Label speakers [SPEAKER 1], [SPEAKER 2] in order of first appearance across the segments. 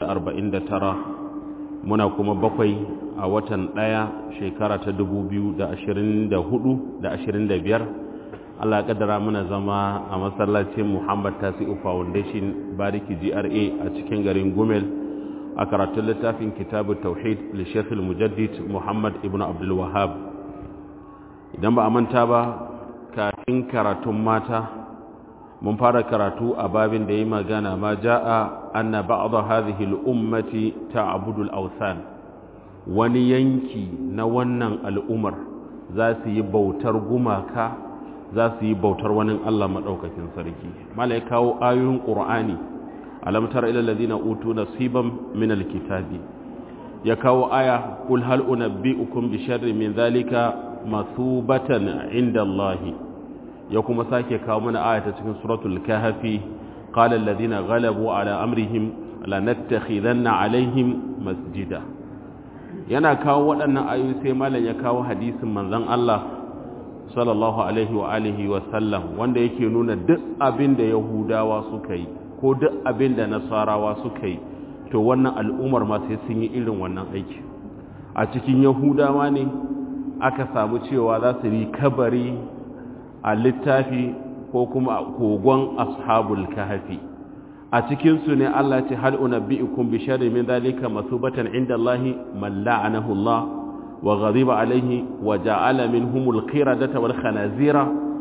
[SPEAKER 1] tara muna kuma bakwai a watan ɗaya shekara ta biyar. Allah kaddara muna zama a masallacin Muhammad Tasi'u Foundation Bariki GRA a cikin garin Gumel a karatun littafin Kitabu Tauhid li Sheikh Mujaddid Muhammad Ibn Abdul Wahhab idan ba a manta ba kafin karatun mata mun fara karatu a babin da yi magana ma ja'a anna ba'd hadhihi al-ummati ta'budu al-awthan wani yanki na wannan al'umar za su yi bautar gumaka za su yi bautar wani Allah maɗaukakin sarki malai kawo ayoyin ƙur'ani alamtar ilalladina utu nasiban min alkitabi ya kawo aya kul hal unabbi'ukum bi sharri min zalika masubatan inda Allah ya kuma sake kawo mana aya ta cikin suratul kahfi qala alladhina ghalabu ala amrihim lanattakhidanna alaihim masjida yana kawo waɗannan ayoyi sai malam ya kawo hadisin manzon Allah sallallahu alaihi wa alihi wa sallam wanda yake nuna duk abin da yahudawa suka yi ko duk abin da nasarawa suka yi to wannan al'ummar ma sai sun yi irin wannan aiki a cikin yahudawa ne aka samu cewa za su yi kabari a littafi ko kuma a kogon ashabul kahfi a cikin su ne Allah ce hal unabbiukum bi sharri min dhalika masubatan inda Allah man la'anahu Allah وغضب عليه وجعل منهم القردة والخنازير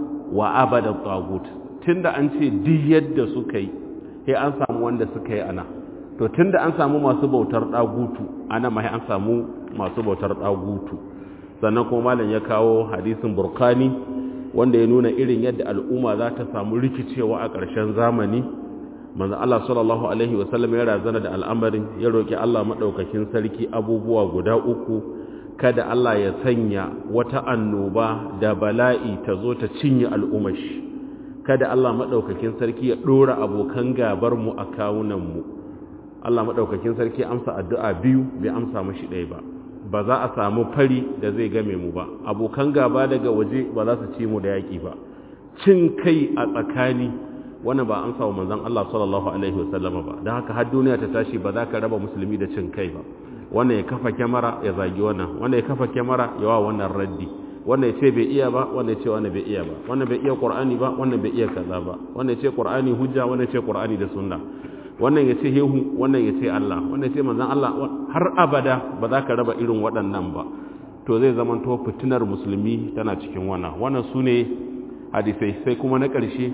[SPEAKER 1] وعبد الطاغوت tunda an ce duk yadda suka yi sai an samu wanda suka yi ana to tunda an samu masu bautar dagutu ana ma an samu masu bautar dagutu sannan kuma malam ya kawo hadisin burkani wanda ya nuna irin yadda al'umma za ta samu rikicewa a ƙarshen zamani manzo Allah sallallahu alaihi wasallam ya razana da al'amarin ya roki Allah madaukakin sarki abubuwa guda uku kada Allah ya sanya wata annoba da bala'i ta zo ta cinye al'umashi kada Allah maɗaukakin sarki ya ɗora abokan gabarmu a kawunanmu Allah maɗaukakin sarki amsa addu'a biyu bai amsa mashi ɗaya ba ba za a samu fari da zai game mu ba abokan gaba daga waje ba za su ci mu da yaƙi ba cin kai a tsakani wannan ba amsa wa manzon Allah sallallahu alaihi wasallama ba don haka har duniya ta tashi ba za ka raba musulmi da cin kai ba wannan ya kafa kyamara ya zagi wannan wannan ya kafa kyamara ya wa wannan raddi wannan ya ce bai iya ba wannan ya ce wannan bai iya ba wannan bai iya qur'ani ba wannan bai iya kaza ba wannan ya ce qur'ani hujja wannan ya ce qur'ani da sunna wannan ya ce hehu wannan ya ce Allah wannan ya ce manzon Allah har abada ba za ka raba irin waɗannan ba to zai zama to fitinar musulmi tana cikin wannan wannan sune hadisai sai kuma na ƙarshe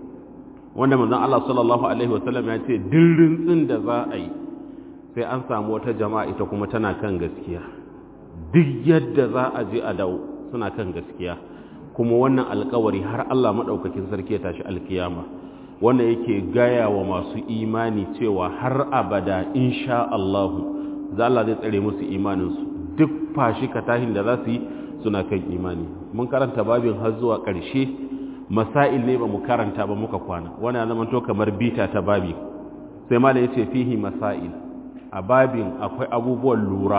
[SPEAKER 1] wanda manzon Allah sallallahu alaihi wasallam ya ce dirrin tsin da za a yi sai an samu wata jama'a ita kuma tana kan gaskiya duk yadda za a je a dawo suna kan gaskiya kuma wannan alkawari har Allah maɗaukakin sarki ya tashi alkiyama wanda yake gaya wa masu imani cewa har abada insha Allah za Allah zai tsare musu imaninsu duk fashi katahin da za su yi suna kan imani mun karanta babin har zuwa ƙarshe masail ne ba mu karanta ba muka kwana wannan zama to kamar bita ta babi sai malam yace fihi masail a babin akwai abubuwan lura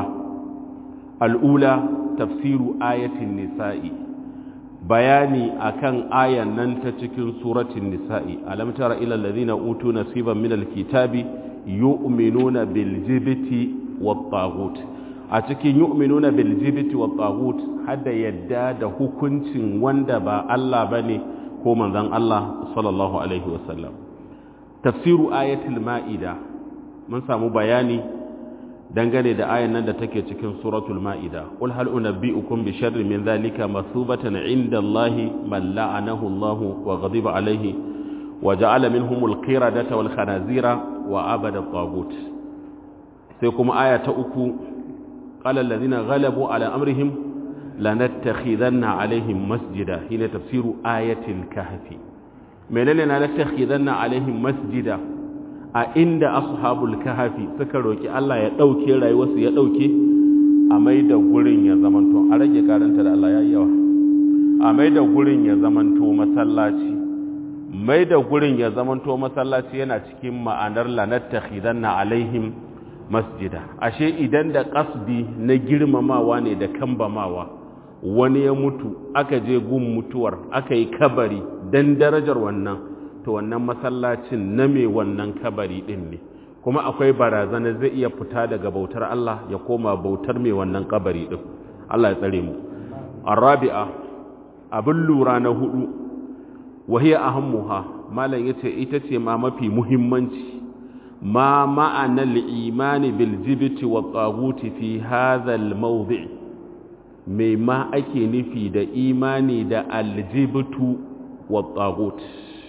[SPEAKER 1] al'ula tafsiru ayatin nisa'i bayani akan ayan nan ta cikin suratin nisa'i alam tara ila allazina utu nasiban minal kitabi yu'minuna bil jibti wat taghut a cikin yu'minuna bil jibti wat taghut hada yadda da hukuncin wanda ba Allah bane ko manzon Allah sallallahu alaihi wasallam tafsiru ayatul ma'ida mun samu bayani dangane da ayan nan da take cikin suratul ma'ida qul hal unabbi'ukum bi sharri min dhalika masubatan 'inda Allahi man la'anahu Allah wa ghadiba alayhi wa ja'ala minhumul qiradata wal khanazira wa abada at sai kuma aya ta uku qala alladhina ghalabu ala amrihim lanattakhidanna alaihim masjida hina tafsiru ayatil kahfi menene lanattakhidanna alaihim masjida a inda ashabul kahfi suka roki Allah ya dauke rayuwarsu ya dauke a mai da gurin ya zamanto a rage karanta da Allah yayi yawa a mai da gurin ya zamanto masallaci mai da gurin ya zamanto masallaci yana cikin ma'anar lanattakhidanna alaihim masjida ashe idan da kasdi na girmamawa ne da kambamawa wani ya mutu aka je gun mutuwar aka yi kabari don darajar wannan to wannan masallacin na mai wannan kabari din ne kuma akwai barazana zai iya fita daga bautar Allah ya koma bautar mai wannan kabari din Allah ya tsare mu arabi'a abin lura na hudu wahiya ahammuha malam yace ita ce ma mafi muhimmanci ma ma'ana al-imani bil jibti wa taghuti fi hadha al-mawdi' mai ma ake nufi da imani da al-jibtu wa taghut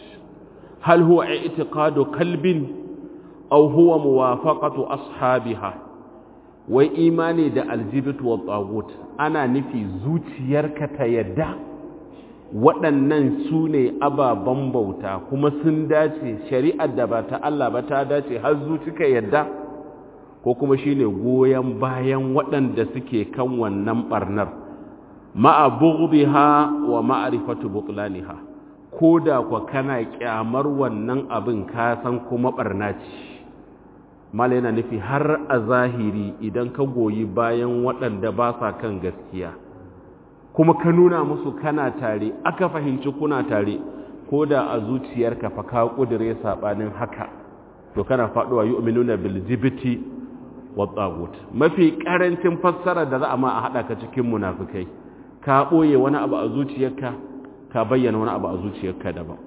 [SPEAKER 1] hal huwa i'tiqadu kalbin aw huwa muwafaqatu ashabiha wai imani da aljibit wa tsagut ana nufi zuciyarka ta yadda waɗannan su ne ababen bauta kuma sun dace shari'ar da ba ta Allah ba ta dace har zuci ka yadda ko kuma shine goyon bayan waɗanda suke kan wannan ɓarnar ma'a bughdiha wa ma'rifatu butlaniha ko da kwa kana kyamar wannan abin ka san kuma ɓarna ce mala yana nufi har a zahiri idan ka goyi bayan waɗanda ba sa kan gaskiya kuma ka nuna musu kana tare aka fahimci kuna tare ko da a zuciyarka fa ka ƙudure saɓanin haka to kana faɗuwa yi uminuna biljibiti wa tsagut mafi ƙarancin fassara da za a ma a haɗa ka cikin munafukai ka ɓoye wani abu a zuciyarka ka bayyana wani abu a zuciyarka daban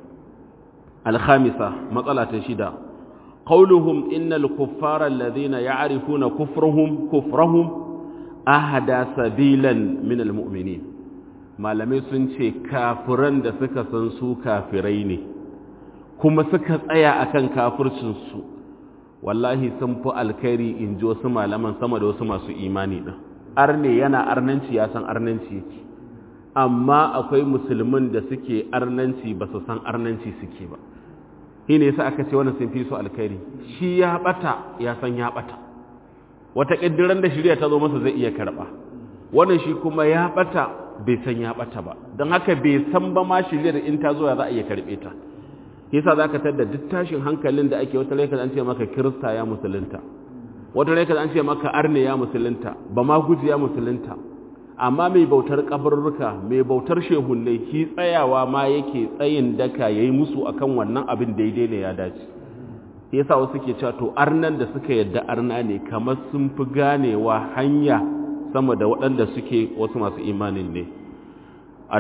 [SPEAKER 1] alhamisa matsala ta shida قولهم إن الكفار الذين يعرفون كفرهم كفرهم أهدى سبيلا من المؤمنين malamai sun ce kafiran da suka san su kafirai ne kuma suka tsaya akan kafircinsu wallahi sun fi alkhairi in ji wasu malaman sama da wasu masu imani ɗin arne yana arnanci ya san arnanci yake amma akwai musulmin da suke arnanci ba su san arnanci suke ba shi ne yasa aka ce wannan sun fi su alkhairi shi ya bata ya san ya bata wata ƙiddiran da shirya ta zo masa zai iya karɓa wannan shi kuma ya bata bai san ya bata ba don haka bai san ba ma shiryar in ta zo ya za a iya karɓe ta yasa za ka tadda duk tashin hankalin da ake wata laikar an ce maka kirista ya musulunta wata laikar an ce maka arne ya musulunta ba ma guji ya musulunta amma mai bautar kabarruka mai bautar shehunai shi tsayawa ma yake tsayin daka ya yi musu akan wannan abin daidai ne ya dace yasa wasu ke cewa to arnan da suka yadda arna ne kamar sun fi ganewa hanya sama da waɗanda suke wasu masu imanin ne a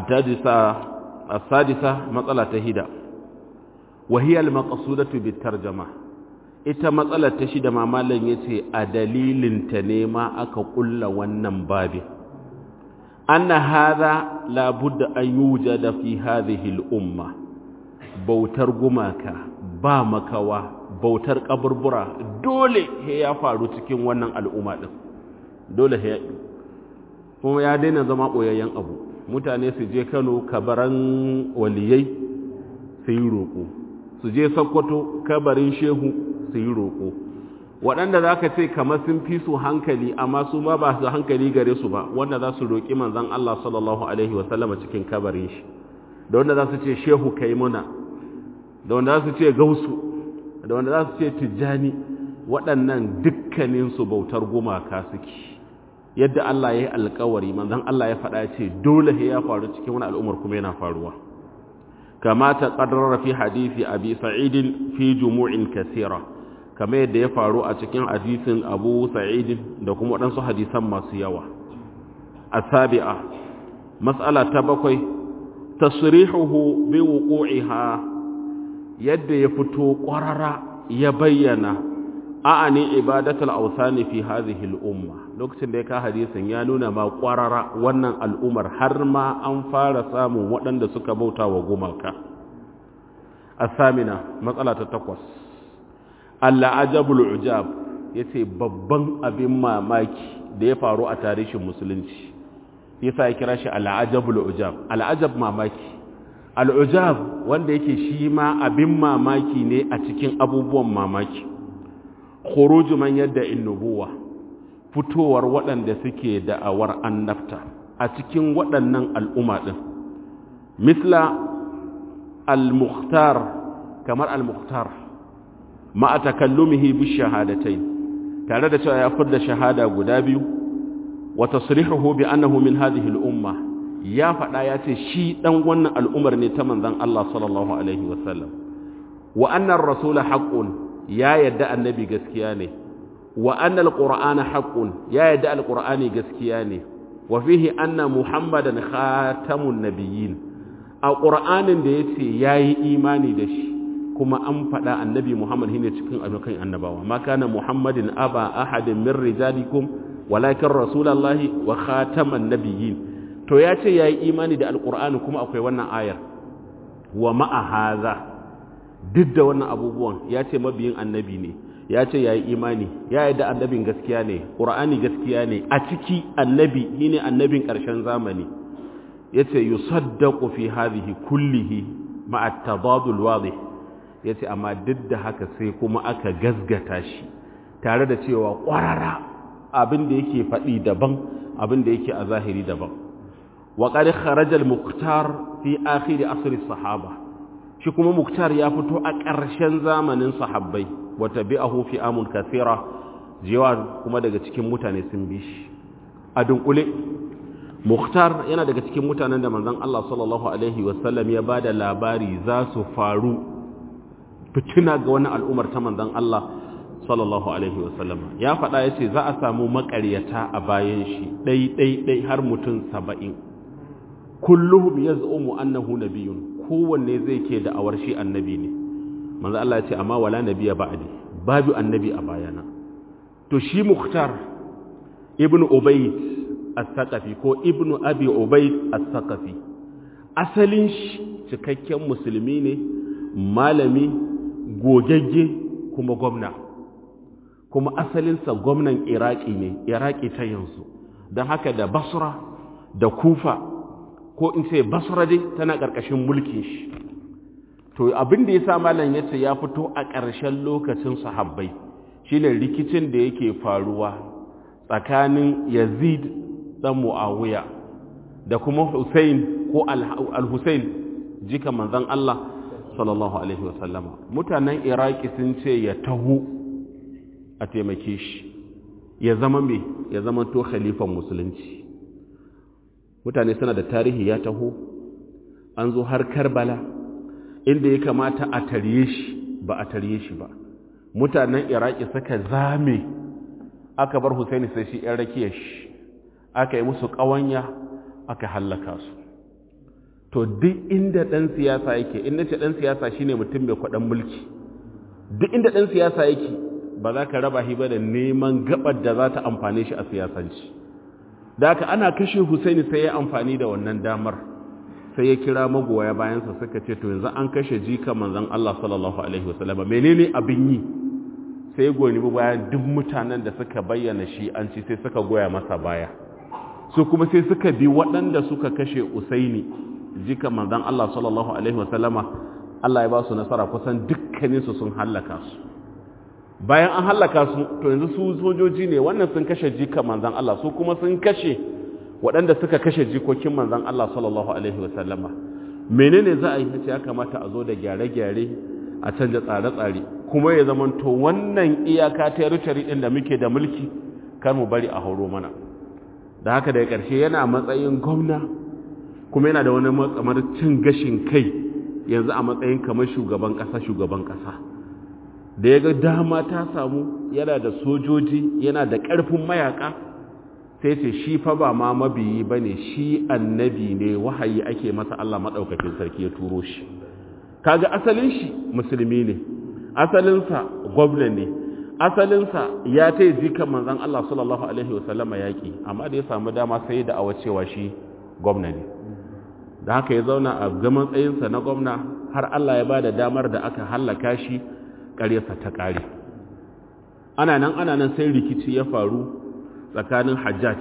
[SPEAKER 1] sadisa matsala ta hida wahiyar maƙasudatu bitar jama ita matsalar ta shida mamalan ya ce a dalilinta ne ma aka ƙulla wannan babin أن هذا لا بد أن يوجد في هذه الأمة بوتر gumaka ba makawa bautar kaburbura dole he ya faru cikin wannan al'umma din dole he kuma ya daina zama boyayyen abu mutane su je Kano kabaran waliyai su yi roƙo su je Sokoto kabarin shehu su yi roƙo waɗanda za ka ce kamar sun fi su hankali amma su ma ba su hankali gare su ba wanda za su roƙi manzan Allah sallallahu Alaihi wasallama cikin kabarin shi da wanda za su ce shehu kai muna da wanda za su ce gausu da wanda za su ce tijjani waɗannan dukkaninsu bautar gumaka suke yadda Allah ya yi alkawari manzan Allah ya faɗa ce dole ya faru cikin wani al'ummar kuma yana faruwa kama ta ƙadarra fi hadisi abi sa'idin fi jumu'in kasira kamar yadda ya faru a cikin hadisin abu sa'idin da kuma waɗansu hadisan masu yawa a sabi'a matsala ta bakwai tasrihuhu bi wuqu'iha yadda ya fito ƙwarara ya bayyana a'ani ibadatul awsani fi hadhihi al-umma lokacin da ya ka hadisin ya nuna ma ƙwarara wannan al'umar har ma an fara samun waɗanda suka bauta wa gumaka asamina matsala ta takwas al'ajabul ujab ya ce babban abin mamaki da ya faru a tarihin musulunci yasa ya kira shi al'ajabul ujab al'ajab mamaki al'ujab wanda yake shi ma abin mamaki ne a cikin abubuwan mamaki khuruju man yadda innubuwa fitowar waɗanda suke da'awar annabta a cikin waɗannan al'umma ɗin misla al-mukhtar kamar al-mukhtar ma'a takallumihi bi shahadatai tare da cewa ya furda shahada guda biyu wa tasrihuhu bi annahu min hadhihi al-umma ya faɗa ya ce shi dan wannan al'umar ne ta manzon Allah sallallahu alaihi wasallam wa anna ar-rasul haqqun ya yadda annabi gaskiya ne wa anna alqur'ana haqqun ya yadda alqur'ani gaskiya ne wa fihi anna muhammadan khatamun nabiyyin a qur'anin da yace yayi imani da shi kuma an faɗa annabi muhammad shine cikin ayyukan annabawa ma kana muhammadin aba ahadin min rijalikum walakin rasulullahi wa khataman nabiyyin to yace yayi imani da alqur'ani kuma akwai wannan ayar wa ma'a hadha duk da wannan abubuwan yace mabiyin annabi ne ya ce ya yi imani ya yi da annabin gaskiya ne ƙura'ani gaskiya ne a ciki annabi shi ne annabin ƙarshen zamani ya ce yi saddaƙo fi hazihi kullihi ma'attabadul wadih ya ce amma duk da haka sai kuma aka gasgata shi tare da cewa ƙwarara abin da yake faɗi daban abin da yake a zahiri daban wa ƙari kharajar muktar fi akhiri asiri sahaba shi kuma muktar ya fito a ƙarshen zamanin sahabbai wata bi'ahu fi amun kathira jiwa kuma daga cikin mutane sun bi shi a dunkule muhtar yana daga cikin mutanen da manzon Allah sallallahu alaihi wasallam ya bada labari za su faru fitina ga wani al'umar ta manzon Allah sallallahu alaihi wasallam ya faɗa ya ce za a samu makaryata a bayan shi ɗai ɗai ɗai har mutum saba'in kulluhum yaz'umu annahu nabiyyun kowanne zai ke da awar shi annabi ne manzo Allah ya ce amma wala nabiya ba'di babu annabi a bayana to shi muhtar ibnu ubayd as-saqafi ko ibnu abi ubayd as-saqafi asalin shi cikakken musulmi ne malami gogagge kuma gwamna kuma asalinsa gwamnan iraki ne iraki ta yanzu don haka da basra da kufa ko in ce basra dai tana ƙarƙashin mulkin shi to abin da ya sa malam ya ce ya fito a ƙarshen lokacin sahabbai shine rikicin da yake faruwa tsakanin yazid dan muawiya da kuma hussein ko al-hussein jika manzon Allah sallallahu alaihi wasallama mutanen iraki sun ce ya taho a taimake shi ya zama me ya zama to khalifan musulunci mutane suna da tarihi ya taho an zo har karbala inda ya kamata a tarye shi ba a tarye shi ba mutanen iraki suka zame aka bar husaini sai shi yan rakiyar shi aka yi musu ƙawanya aka hallaka su to duk inda ɗan siyasa yake inda ce ɗan siyasa shine mutum mai kwaɗan mulki duk inda ɗan siyasa yake ba za ka raba shi ba da neman gabar da za ta amfane shi a siyasanci da haka ana kashe husaini sai ya amfani da wannan damar sai ya kira magoya bayansa suka ce to yanzu an kashe jika manzon Allah sallallahu alaihi wasallam menene abin yi sai ya goyi bayan duk mutanen da suka bayyana shi an ci sai suka goya masa baya su kuma sai suka bi waɗanda suka kashe Usaini jika manzon Allah sallallahu alaihi wasallama Allah ya ba su nasara kusan dukkanin su sun hallaka su bayan an hallaka su to yanzu su sojoji ne wannan sun kashe jika manzon Allah su kuma sun kashe waɗanda suka kashe jikokin manzan Allah sallallahu Alaihi wasallama menene za a yi ya kamata a zo da gyare-gyare a canja tsare-tsare kuma ya zamanto wannan iyaka territory ɗin da muke da mulki kar mu bari a horo mana da haka daga ƙarshe yana matsayin gwamna kuma yana da wani matsamar cin gashin kai yanzu a matsayin kamar shugaban ƙasa shugaban ƙasa da ya ga dama ta samu yana da sojoji yana da ƙarfin mayaka sai ce shi fa ba ma mabiyi ba ne shi annabi ne wahayi ake masa Allah maɗaukakin sarki ya turo shi kaga asalin shi musulmi ne asalinsa gwamna ne asalinsa ya ta yi jikan manzan Allah sallallahu Alaihi wasallama yaƙi amma da ya samu dama sai da awa cewa shi gwamna ne da haka ya zauna a gaman tsayinsa na gwamna har Allah ya ba da damar da aka hallaka shi ƙaryarsa ta ƙare ana nan ana nan sai rikici ya faru tsakanin hajjaj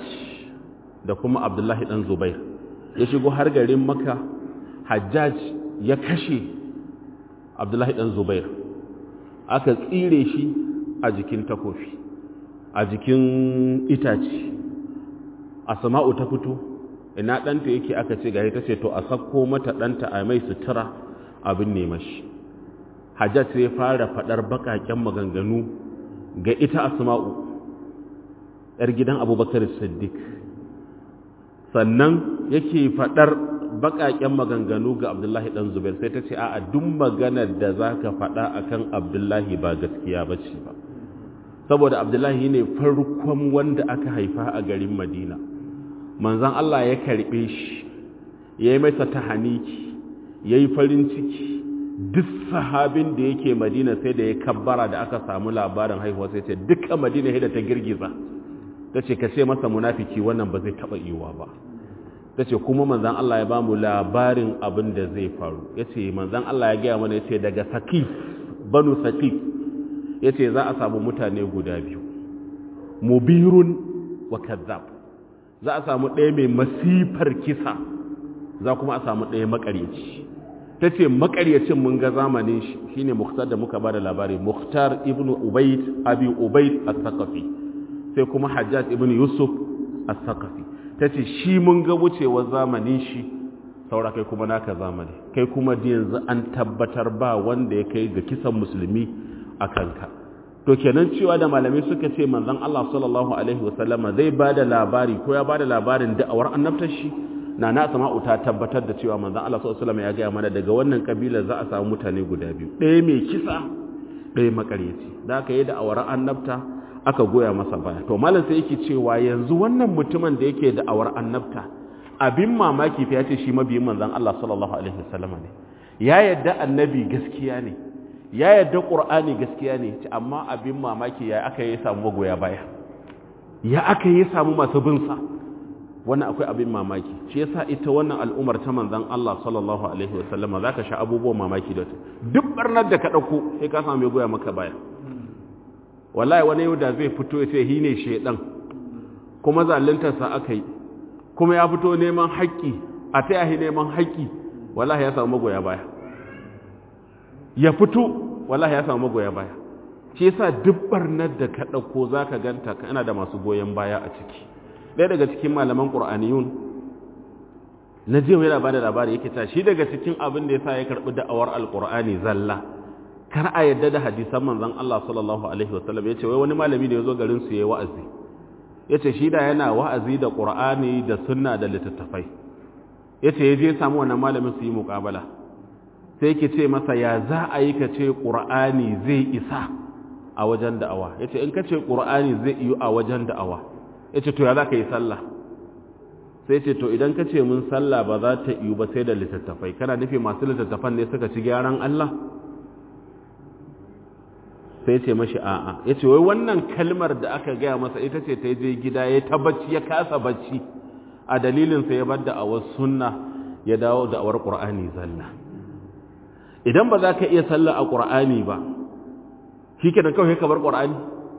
[SPEAKER 1] da kuma abdullahi ɗan zubair ya shigo har garin maka hajjaj ya kashe abdullahi ɗan zubair aka tsire shi a jikin takofi a jikin itaci a sama'u ta fito ina ɗanta yake aka ce gari ta ce to a sakko mata ɗanta a mai sutura abin nema shi hajjaj sai fara faɗar baƙaƙen maganganu ga ita asma'u ‘yar gidan abubakar siddiq sannan yake faɗar baƙaƙen maganganu ga abdullahi ɗan zubair sai ta ce a duk maganar da za ka faɗa a kan abdullahi ba gaskiya ba ce ba saboda abdullahi ne farkon wanda aka haifa a garin madina manzan allah ya karɓe shi ya yi masa ta haniki ya yi farin ciki duk sahabin da yake madina sai da ya kabbara da aka samu labarin haihuwa sai ce dukkan madina da ta girgiza ta ce ka ce masa munafiki wannan ba zai taɓa yiwa ba ta ce kuma manzan Allah ya ba mu labarin abin da zai faru ya ce manzan Allah ya gaya mana ya ce daga sakif banu sakif ya ce za a samu mutane guda biyu mubirun wa kazzab za a samu ɗaya mai masifar kisa za kuma a samu ɗaya makaryaci ta ce makaryacin mun ga zamanin shi shine muhtar da muka ba da labari muhtar ibn ubaid abi ubaid as-saqafi sai kuma hajjaj ibn yusuf as-saqafi ta ce shi mun ga wucewar zamanin shi saura kai kuma naka zamani kai kuma da yanzu an tabbatar ba wanda ya kai ga kisan musulmi a kanka to kenan cewa da malamai suka ce manzon Allah sallallahu alaihi wasallama zai ba da labari ko ya ba da labarin da'awar annabtar shi na na sama'u ta tabbatar da cewa manzon Allah sallallahu alaihi wasallama ya gaya mana daga wannan kabilar za a samu mutane guda biyu ɗaya mai kisa ɗaya makaryaci da aka yi da'awar annabta aka goya masa baya to malam sai yake cewa yanzu wannan mutumin da yake da awar annabta abin mamaki fa yace shi mabiyin manzon Allah sallallahu alaihi wasallam ne ya yadda annabi gaskiya ne ya yadda qur'ani gaskiya ne amma abin mamaki ya aka yi samu magoya baya ya aka yi samu masu bin sa wannan akwai abin mamaki shi yasa ita wannan al'umar ta manzon Allah sallallahu alaihi wasallam zaka sha abubuwan mamaki da duk barnar da ka dauko sai ka samu mai goya maka baya wallahi wani yau da zai fito ya ce hi ne shaidan kuma zaluntarsa aka yi kuma ya fito neman haƙƙi a ta yahi neman haƙƙi wallahi ya samu magoya baya ya fito wallahi ya samu magoya baya shi yasa duk barnar da ka ɗauko za ka ganta kana da masu goyon baya a ciki ɗaya daga cikin malaman ƙur'aniyun na jiya yana ba da labari yake ta shi daga cikin abin da ya sa ya karɓi da'awar alƙur'ani zalla kar a yadda da hadisan manzon Allah sallallahu alaihi wasallam yace wai wani malami da yazo garin su yayi wa'azi yace shi da yana wa'azi da Qur'ani da sunna da littattafai yace yaje samu wannan malamin su yi muqabala sai yake ce masa ya za a yi ka ce Qur'ani zai isa a wajen da'awa yace in ka ce Qur'ani zai yi a wajen da'awa yace to ya za ka yi sallah sai ce to idan ka ce mun sallah ba za ta yi ba sai da littattafai kana nufi masu littattafan ne suka ci gyaran Allah sai ce mashi a'a ya ce wai wannan kalmar da aka gaya masa ita ce ta je gida ya ta bacci ya kasa bacci a dalilinsa ya bar da awar sunna ya dawo da awar ƙur'ani zalla idan ba za ka iya sallah a ƙur'ani ba shi ke da kawai ka bar ƙur'ani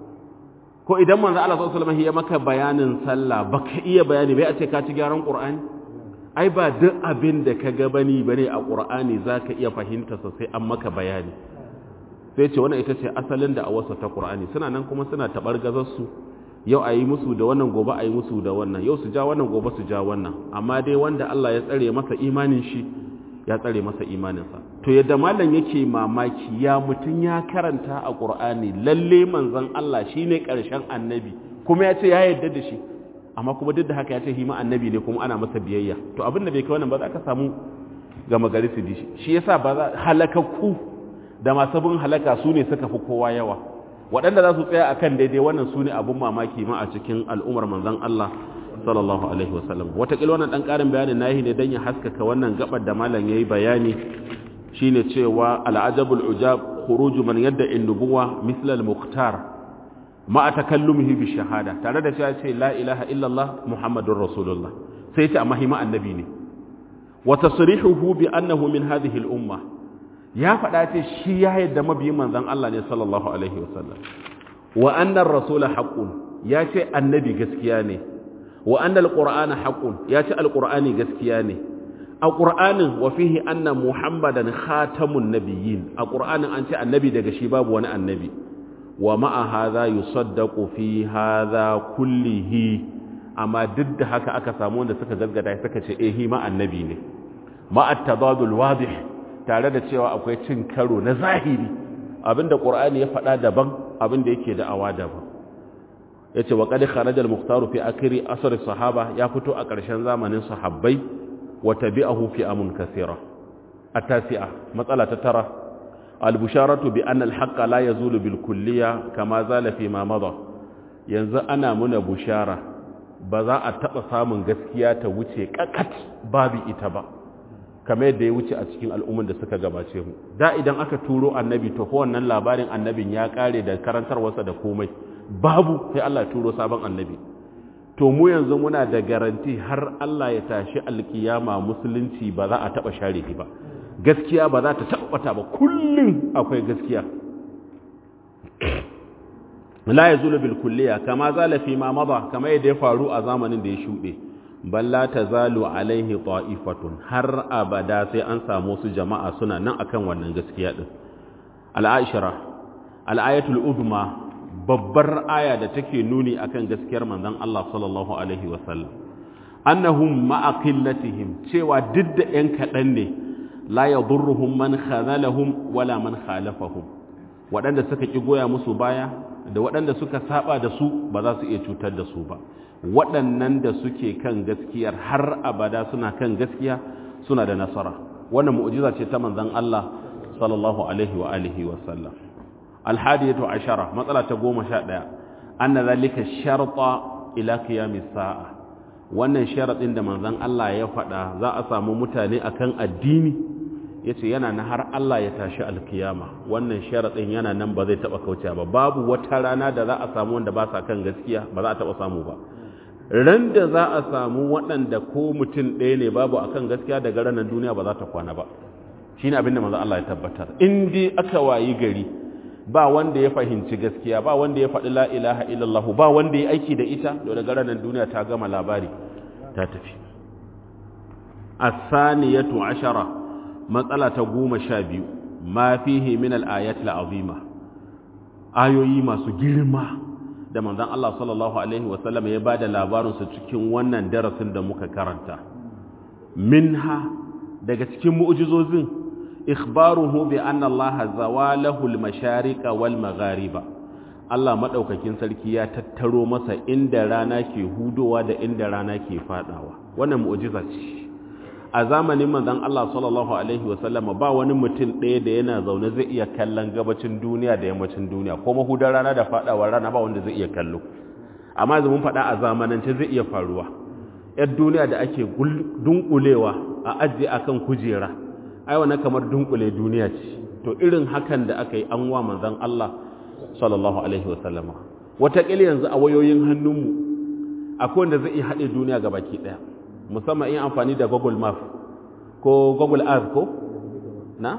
[SPEAKER 1] ko idan manzo Allah sallallahu alaihi ya maka bayanin sallah baka iya bayani bai a ce ka ci gyaran ƙur'ani ai ba duk abin da ka ga bani bane a ƙur'ani zaka iya fahimta sai an maka bayani sai ce wannan ita ce asalin da a wasa ta ƙur'ani suna nan kuma suna taɓar gazarsu yau a yi musu da wannan gobe a yi musu da wannan yau su ja wannan gobe su ja wannan amma dai wanda Allah ya tsare masa imanin shi ya tsare masa imaninsa to yadda malam yake mamaki ya mutum ya karanta a ƙur'ani lalle manzon Allah shine ƙarshen annabi kuma ya ce ya yarda da shi amma kuma duk da haka ya ce hima annabi ne kuma ana masa biyayya to abin da bai kai wannan ba za ka samu gama gari su dishi shi yasa ba za halakakku da masu bin halaka su ne suka fi kowa yawa waɗanda za su tsaya a kan daidai wannan su ne abin mamaki ma a cikin al'ummar manzan Allah sallallahu alaihi wasallam wataƙila wannan ɗan ƙarin bayanin na yi ne don ya haskaka wannan gabar da malam ya yi bayani shi ne cewa al'ajabul ujab khuruju man yadda in nubuwa mislal muhtar ma a takallumihi bi shahada tare da cewa ce la ilaha illallah muhammadun rasulullah sai ce amma hima annabi ne wa tasrihuhu bi annahu min hadhihi al-umma ya faɗa ce shi ya yadda mabiyin manzan Allah ne sallallahu Alaihi wasallam wa annan rasula haƙun ya ce annabi gaskiya ne wa annan alƙur'ana haƙun ya ce alƙur'ani gaskiya ne a ƙur'anin wa fihi annan muhammadan khatamun nabiyyin a ƙur'anin an ce annabi daga shi babu wani annabi wa ma'a hadha yusaddaqu fi hadha kullihi amma duk da haka aka samu wanda suka gaggada suka ce eh ma annabi ne ma'a tadadul wadih tare da cewa akwai cin karo na zahiri abinda qur'ani ya faɗa daban abinda yake da'awa daban yace wa qad kharaja al-mukhtaru fi akhiri asr sahaba ya fito a ƙarshen zamanin sahabbai wa tabi'ahu fi amun kaseera at-tasi'a matsala ta tara al-busharatu bi anna al-haqqa la yazulu bil kulliya kama zala fi ma mada yanzu ana muna bushara ba za a taba samun gaskiya ta wuce kakat babu ita ba kamar yadda ya wuce a cikin al'umman da suka gabace mu da idan aka turo annabi to ko wannan labarin annabin ya kare da karantarwarsa da komai babu sai Allah ya turo sabon annabi to mu yanzu muna da garanti har Allah ya tashi alkiyama musulunci ba za a taba share shi ba gaskiya ba za ta tabbata ba kullum akwai gaskiya la yazulu bil kulliya kama zala fi ma mada kama yadda ya faru a zamanin da ya shude balla tazalu alaihi ta'ifatun har abada sai an samu su jama'a suna nan akan wannan gaskiya din al-aishara al-ayatul udma babbar aya da take nuni akan gaskiyar manzon Allah sallallahu alaihi wasallam annahum ma'a qillatihim cewa duk da yan kadan ne la yadurruhum man khazalahum wala man khalafahum waɗanda suka ki goya musu baya da waɗanda suka saba da su ba za su iya cutar da su ba waɗannan da suke kan gaskiyar har abada suna kan gaskiya suna da nasara wannan mu'jiza ce ta manzon Allah sallallahu alaihi wa alihi wa sallam alhadiyatu ashara matsala ta goma sha ɗaya anna zalika sharta ila qiyamis sa'a wannan sharadin da manzon Allah ya faɗa za a samu mutane akan addini yace yana na har Allah ya tashi alkiyama wannan sharadin yana nan ba zai taba kauce ba babu wata rana da za a samu wanda ba sa kan gaskiya ba za a taba samu ba ran da za a samu waɗanda ko mutum ɗaya ne babu akan gaskiya daga ranar duniya ba za ta kwana ba shine abin da manzon Allah ya tabbatar in dai aka wayi gari ba wanda ya fahimci gaskiya ba wanda ya faɗi la ilaha illallah ba wanda ya aiki da ita da daga ranar duniya ta gama labari ta tafi as-saniyatu ashara matsala ta goma sha biyu ma fihi min al-ayat al-azima ayoyi masu girma da manzon Allah sallallahu alaihi wasallam ya bada labarin su cikin wannan darasin da muka karanta minha daga cikin mu'jizozin ikhbaruhu bi anna Allah zawalahu al-mashariqa wal maghariba Allah madaukakin sarki ya tattaro masa inda rana ke hudowa da inda rana ke fadawa wannan mu'jiza ce a zamanin manzon Allah sallallahu alaihi wasallam ba wani mutum ɗaya da yana zaune zai iya kallon gabacin duniya da yammacin duniya ko mahudar rana da fadawar rana ba wanda zai iya kallo amma yanzu mun faɗa a zamanance zai iya faruwa yar duniya da ake dunkulewa a ajiye akan kujera ai wannan kamar dunkule duniya ce to irin hakan da aka yi an wa manzon Allah sallallahu alaihi wasallam wataƙila yanzu a wayoyin hannunmu akwai wanda zai iya haɗe duniya ga baki ɗaya musamman in amfani da google map ko google earth ko na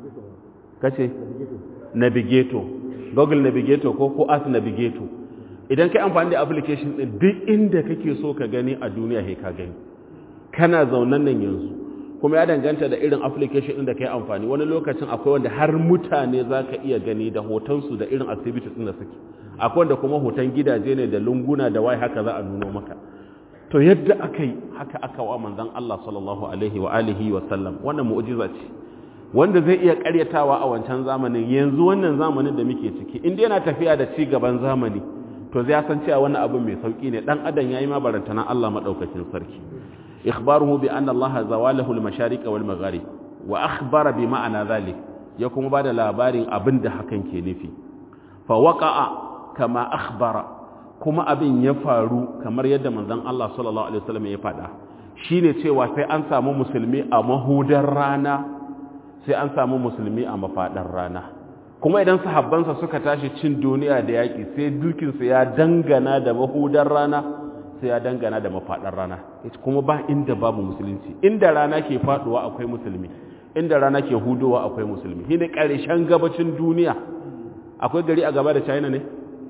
[SPEAKER 1] kace navigator google navigator ko ko earth navigator idan kai amfani da application din duk inda kake so ka gani a duniya he ka gani kana zaunan nan yanzu kuma ya danganta da irin application din da kai amfani wani lokacin akwai wanda har mutane zaka iya gani da hotonsu da irin activities din da suke akwai wanda kuma hoton gidaje ne da lunguna da wai haka za a nuno maka to yadda aka yi haka aka wa manzan Allah sallallahu alaihi wa alihi wa sallam wannan mu'jiza ce wanda zai iya karyatawa a wancan zamanin yanzu wannan zamanin da muke ciki inda yana tafiya da ci gaban zamani to zai san cewa wannan abu mai sauki ne dan adam yayi ma barantana Allah madaukakin sarki ikhbaruhu bi anna Allah zawalahu al-mashariq wal magharib wa akhbara bi ma'ana zalik ya kuma bada labarin abin da hakan ke nufi fa waqa'a kama akhbara kuma abin ya faru kamar yadda manzon Allah sallallahu alaihi wasallam ya faɗa shine cewa sai an samu musulmi a mahudar rana sai an samu musulmi a mafadar rana kuma idan sahabbansa suka tashi cin duniya da yaƙi sai dukinsu ya dangana da mahudar rana sai ya dangana da mafadar rana kuma ba inda babu musulunci inda rana ke faduwa akwai musulmi inda rana ke hudowa akwai musulmi shine ƙarshen gabacin duniya akwai gari a gaba da China ne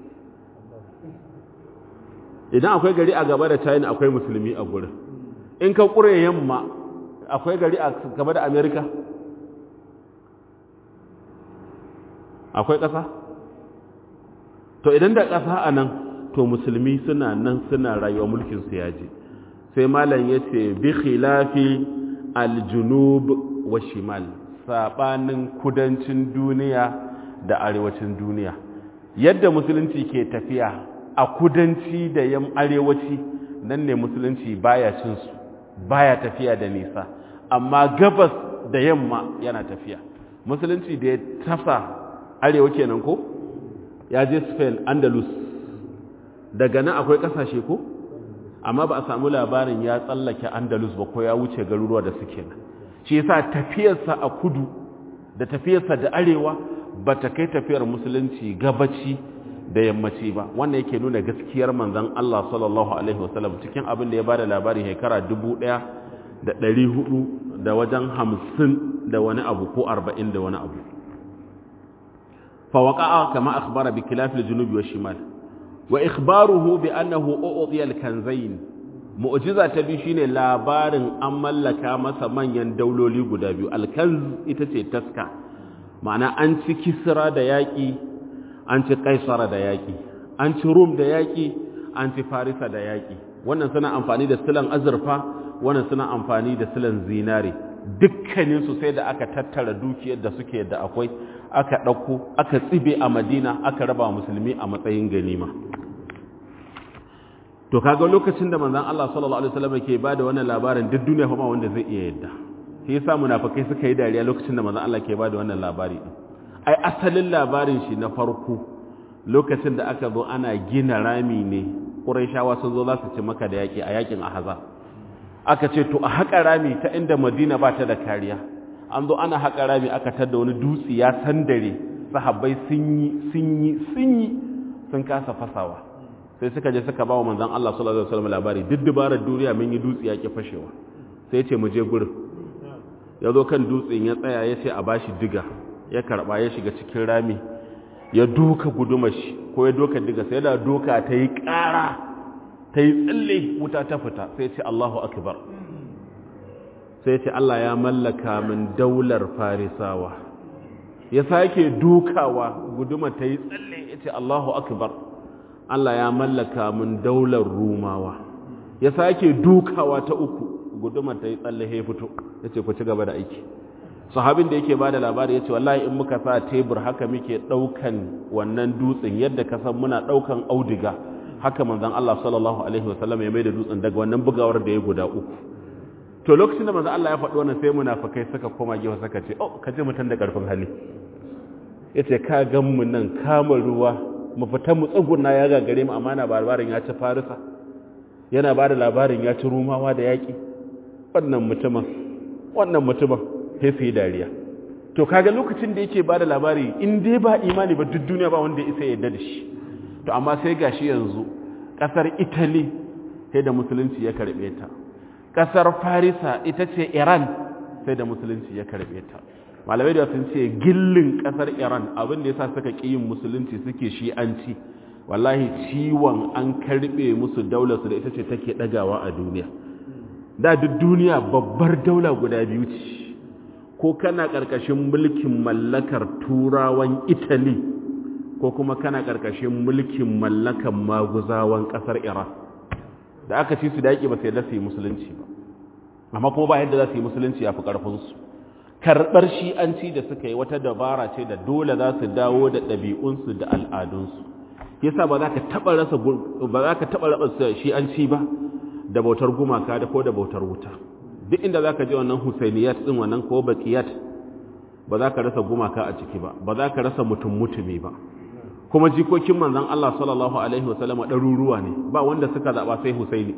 [SPEAKER 1] idan akwai gari a gaba da china akwai musulmi a gurin in ka ƙure yamma akwai gari a gaba da amerika akwai ƙasa to idan da ƙasa a nan to musulmi suna nan suna rayuwa mulkin su yaji sai malam ya ce bi khilafi aljunub wa shimal saɓanin kudancin duniya da arewacin duniya yadda musulunci ke tafiya a kudanci da yam arewaci nan ne musulunci baya cin su baya tafiya da nisa amma gabas da yamma yana tafiya musulunci da ya tasa arewa kenan ko ya je spain andalus daga nan akwai kasashe ko amma ba a samu labarin ya tsallake andalus ba ko ya wuce garuruwa da suke nan shi yasa tafiyarsa a kudu da tafiyarsa da arewa ba ta kai tafiyar musulunci gabaci da yammaci ba wannan yake nuna gaskiyar manzon Allah sallallahu alaihi wasallam cikin abin da ya bada labarin shekara dubu ɗaya da ɗari hudu da wajen hamsin da wani abu ko arba'in da wani abu فوقع كما أخبر بخلاف الجنوب والشمال وإخباره بأنه أعطي الكنزين mu'jiza ta biyu shine labarin an mallaka masa manyan dauloli guda biyu alkanz ita ce taska ma'ana an ci kisra da yaƙi an ci kaisara da yaƙi an ci rum da yaƙi an ci farisa da yaƙi wannan suna amfani da silan azurfa wannan suna amfani da silan zinare dukkaninsu sai da aka tattara dukiyar da suke da akwai aka ɗauko aka tsibe a madina aka raba musulmi a matsayin ganima to kaga lokacin da manzon Allah sallallahu alaihi wasallam ke bada wannan labarin duk duniya kuma wanda zai iya yadda shi yasa munafikai suka yi dariya lokacin da manzon Allah ke bada wannan labari din ai asalin labarin shi na farko lokacin da aka zo ana gina rami ne Qurayshawa sun zo za su ci maka da yaki a yakin Ahzab aka ce to a haƙa rami ta inda Madina ba ta da kariya an zo ana haƙa rami aka tada wani dutse ya sandare sahabbai sun yi sun yi sun yi sun kasa fasawa sai suka je suka bawa manzon Allah sallallahu alaihi wasallam labari duk dubarar duniya mun yi dutse yake fashewa sai ce mu je gurin ya zo kan dutsen ya tsaya ya ce a bashi diga ya karba ya shiga cikin rami ya doka guduma shi ko ya doka diga sai da doka ta yi ƙara ta yi tsalle wuta ta fita sai ce Allahu akbar sai ce Allah ya mallaka min daular farisawa ya sake dukawa guduma ta yi tsalle ya ce Allahu akbar Allah ya mallaka min daular rumawa ya sake dukawa ta uku guduma ta yi tsalle ya fito ya ce ku ci gaba da aiki sahabin da yake ba da labari ya ce wallahi in muka sa tebur haka muke ɗaukan wannan dutsen yadda ka san muna ɗaukan audiga haka manzon Allah sallallahu alaihi wasallam ya mai da dutsen daga wannan bugawar da ya guda uku to lokacin da manzo Allah ya faɗi wannan sai munafikai suka koma gefe suka ce oh ka ji mutan da karfin hali yace ka gan mu nan kama ruwa mu fita mu tsuguna ya gagare mu amma na labarin ya ci farisa yana ba da labarin ya ci rumawa da yaƙi wannan mutumin wannan mutumin sai su yi dariya to kaga lokacin da yake ba da labari in dai ba imani ba duk duniya ba wanda ya isa yadda da shi to amma sai gashi yanzu ƙasar italy sai da musulunci ya karɓe ta ƙasar farisa ita ce iran sai da musulunci ya karɓe ta malamai da sun ce gillin ƙasar iran abin da ya sa suka ƙi yin musulunci suke shi'anci wallahi ciwon an karɓe musu daularsu da ita ce take ɗagawa a duniya da duk duniya babbar daula guda biyu ce ko kana ƙarƙashin mulkin mallakar turawan italy ko kuma kana ƙarƙashin mulkin mallakan maguzawan ƙasar iran da aka ci su da yaƙi ba sai da su yi musulunci ba amma kuma ba yadda za su yi musulunci ya fi ƙarfinsu karɓar shi'anci da suka yi wata dabara ce da dole za su dawo da ɗabi'unsu da al'adunsu yasa ba za ka taɓa rasa ba za ka taɓa raba shi'anci ba da bautar gumaka da ko da bautar wuta duk inda za ka je wannan husainiyat ɗin wannan ko bakiyat ba za ka rasa gumaka a ciki ba ba za ka rasa mutum mutumi ba kuma jikokin manzon Allah sallallahu alaihi wasallam ɗaruruwa ne ba wanda suka zaɓa sai husaini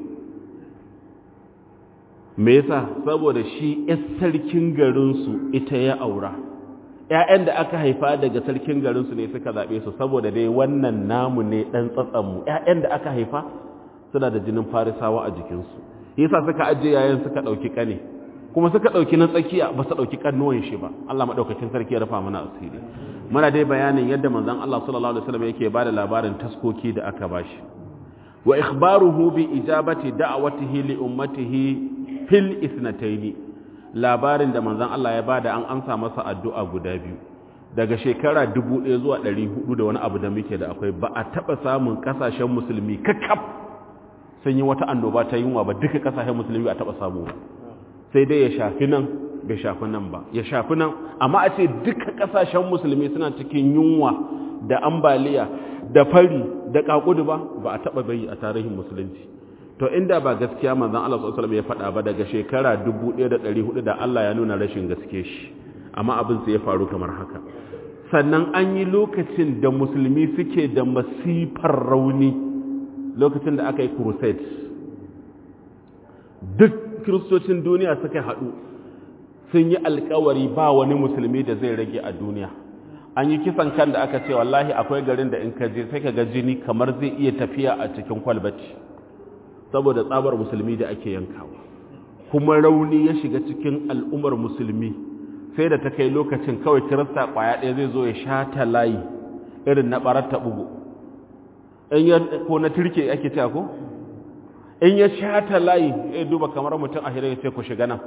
[SPEAKER 1] me yasa saboda shi yar sarkin garinsu ita ya aura ƴaƴan da aka haifa daga sarkin garinsu ne suka zaɓe su saboda dai wannan namu ne ɗan tsatsanmu ƴaƴan da aka haifa suna da jinin farisawa a jikinsu yasa suka ajiye yayin suka ɗauki ƙane kuma suka ɗauki na tsakiya ba su ɗauki ƙannuwan shi ba Allah maɗaukakin sarki ya rufa mana asiri muna dai bayanin yadda manzon Allah sallallahu alaihi wasallam yake bada labarin taskoki da aka bashi wa ikhbaruhu bi ijabati da'watihi li ummatihi fil isnataini labarin da manzon Allah ya bada an amsa masa addu'a guda biyu daga shekara 1000 zuwa 400 da wani abu da muke da akwai ba a taba samun kasashen musulmi kakkaf sun yi wata annoba ta yunwa ba duka kasashen musulmi ba a taba samu ba sai dai ya shafi nan bai shafi nan ba ya shafi nan amma a ce duka kasashen musulmi suna cikin yunwa da ambaliya da fari da kakudu ba ba a taba bayi a tarihin musulunci to inda ba gaskiya manzon Allah sallallahu alaihi wasallam ya faɗa ba daga shekara 1400 da Allah ya nuna rashin gaske shi amma abin sai ya faru kamar haka sannan an yi lokacin da musulmi suke da masifar rauni lokacin da aka yi crusade duk kiristocin duniya suka haɗu sun yi alkawari ba wani musulmi da zai rage a duniya an yi kisan kan da aka ce wallahi akwai garin da in ka je sai ka ga jini kamar zai iya tafiya a cikin kwalbaci saboda tsabar musulmi da ake yankawa kuma rauni ya shiga cikin al'ummar musulmi sai da ta kai lokacin kawai kirista kwaya ɗaya zai zo ya sha layi irin na ɓarar ta bugu in ya ko na turke ake cewa ko in ya sha layi ya duba kamar mutum a ya ce ku shiga nan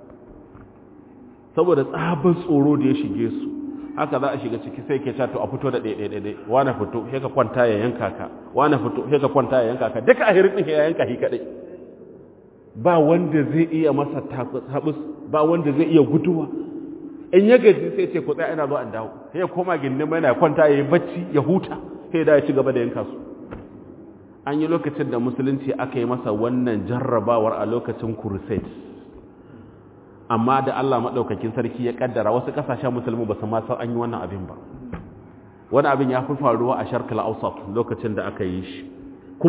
[SPEAKER 1] saboda tsabar tsoro da ya shige su haka za a shiga ciki sai ke to a fito da ɗaiɗaiɗaiɗai wane fito sai ka kwanta ya yanka ka wane fito sai ka kwanta ya yanka ka duka a hirin ya yanka shi kaɗai ba wanda zai iya masa tabus ba wanda zai iya guduwa in ya gaji sai ce ku tsaya ina zo an dawo sai ya koma gindin mai na kwanta ya yi bacci ya huta sai da ya ci gaba da yanka su an yi lokacin da musulunci aka yi masa wannan jarrabawar a lokacin crusade amma da Allah maɗaukakin sarki ya ƙaddara wasu ƙasashen musulmi ba su ma san an yi wannan abin ba wani abin ya fi faruwa a sharkal ausat lokacin da aka yi shi